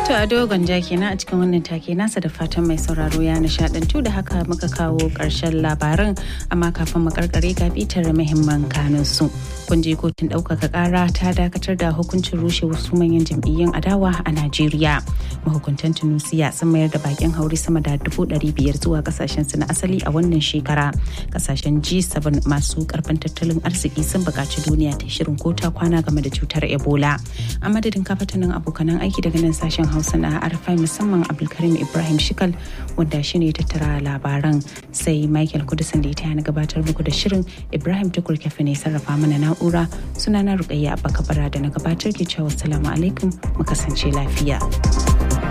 To a dogon ja kenan a cikin wannan take nasa da fatan mai sauraro ya nishadantu da haka muka kawo ƙarshen labarin amma kafin mu karkare ga bitar muhimman kanun su. Kun je kotun ɗaukaka ƙara ta dakatar da hukuncin rushe wasu manyan jam'iyyun adawa a Najeriya. Mahukuntan Tunusiya sun mayar da bakin haure sama da dubu ɗari biyar zuwa kasashen su na asali a wannan shekara. Kasashen G7 masu karfin tattalin arziki sun buƙaci duniya ta shirin kota kwana game da cutar Ebola. A madadin kafatanin abokanan aiki daga nan sashen hausa na arfai musamman abdulkarim ibrahim shikal wanda shi ne tattara labaran sai michael kudusan da ita na gabatar muku da shirin ibrahim tukur kafe ne sarrafa mana na'ura suna na rukayya abba kabara da na gabatar ke cewa salamu alaikum mu kasance lafiya.